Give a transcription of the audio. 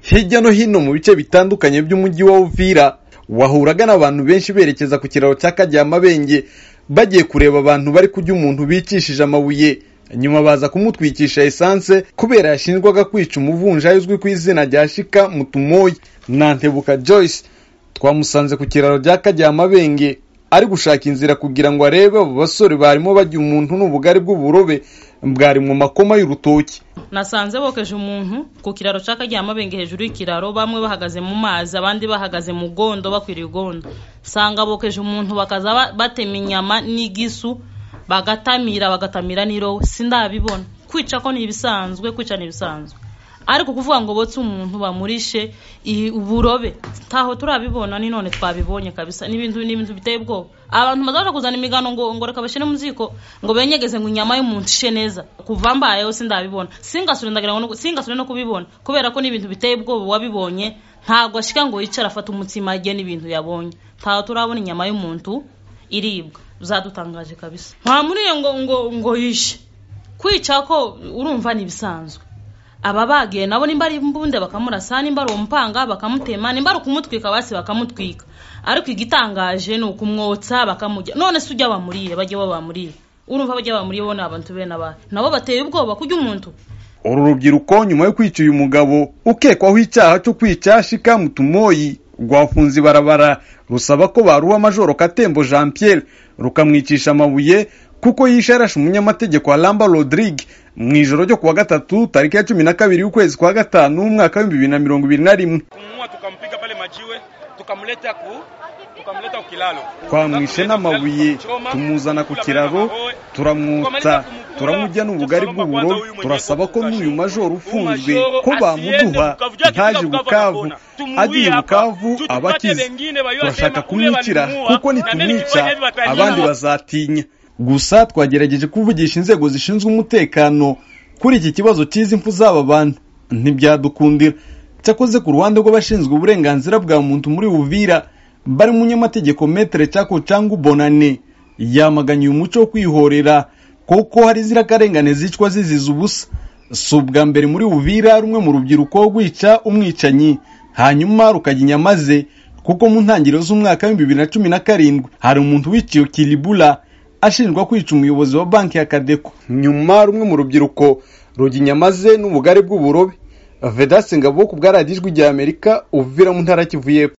Hirya no hino mu bice bitandukanye by'umujyi wa Uvira wahuraga n'abantu benshi berekeza ku kiraro cya Kajya Mabenge bagiye kureba abantu bari kujya umuntu bicishije amabuye nyuma baza kumutwikisha esanse kubera yashinjwaga kwica umuvunjayi uzwi ku izina rya Shika Mutumoyi na Ntebuka Joyce twamusanze ku kiraro cya Kajya Mabenge ari gushaka inzira kugira ngo arebe abo basore barimo bajya umuntu n'ubugari bw'uburobe bwari mu makoma y'urutoki nasanze bokeje umuntu ku kiraro cy'akaryamabenge hejuru y'ikiraro bamwe bahagaze mu mazi abandi bahagaze mu gondo bakwiriye igondo sanga bokeje umuntu bakaza batema inyama n'igisu bagatamira bagatamira n'irowe sindabibona kwica ko ni ibisanzwe kwica ni ibisanzwe ariko kuvuga ngo botse umuntu bamurishe uburobe ntaho turabibona ni none twabibonye kabisa n'ibintu n'ibintu biteye ubwoba abantu bazabona kuzana imigano ngo ngo reka bashyire mu ziko ngo benyegeze ngo inyama y'umuntu ishe neza kuva mbayeho sindabibona singasure ndagira ngo singasure no kubibona kubera ko n'ibintu biteye ubwoba wabibonye ntabwo ashika ngo yicara afate umutsima ajye n'ibintu yabonye ntaho turabona inyama y'umuntu iribwa zadutangaje kabisa nta muri iyo ngo ngo ngo yishe kwica ko urumva ni ibisanzwe aba bagiye nabo nimba ari imbunde bakamurasa nimba ari umupanga bakamutema nimba ari ukumutwika basi bakamutwika ariko igitangaje ni ukumwotsa bakamujya none se ujya bamuriye bajya bamuriye urumva bajya bamuriye bo ni abantu bene abahe nabo bateye ubwoba kujya umuntu uru rubyiruko nyuma yo kwica uyu mugabo ukekwaho icyaha cyo kwica shika mutumoyi rwafunze ibarabara rusaba ko baruha majoro katembo jean pierre rukamwicisha amabuye kuko yishe yarashe umunyamategeko wa ramba rodrigue mu ijoro ryo kuwa gatatu tariki ya cumi na kabiri y'ukwezi kwa gatanu umwaka w'ibihumbi bibiri na mirongo ibiri na rimwe kumua tukampiga pale majiwe tukamleta ku tukamleta ku kilalo twamwishe n'amabuye tumuzana ku kiraro turamwotsa turamujya n'ubugari bw'uburo turasaba ko n'uyu majoro ufunzwe ko bamuduha ntaje bukavu agiye bukavu aba akize turashaka kumwicira kuko nitumwica abandi bazatinya gusa twagerageje kuvugisha inzego zishinzwe umutekano kuri iki kibazo cy'izi mpfu z'aba bantu ntibyadukundira cyakoze ku ruhande rw'abashinzwe uburenganzira bwa muntu muri buvira bari umunyamategeko metere cyako cyangwa ubonane yamaganye uyu muco wo kwihorera kuko hari inzirakarengane zicwa ziziza ubusa si ubwa mbere muri buvira rumwe mu rubyiruko rwica umwicanyi hanyuma rukajya inyama ze kuko mu ntangiriro z'umwaka w'ibihumbi bibiri na cumi na karindwi hari umuntu wiciye kiribura ashinjwa kwica umuyobozi wa banki ya kadeko nyuma rumwe mu rubyiruko ruginyamaze n'ubugari bw'uburobe vedasi ngabo ku bwaradijwi rya amerika uvira mu ntara kivuye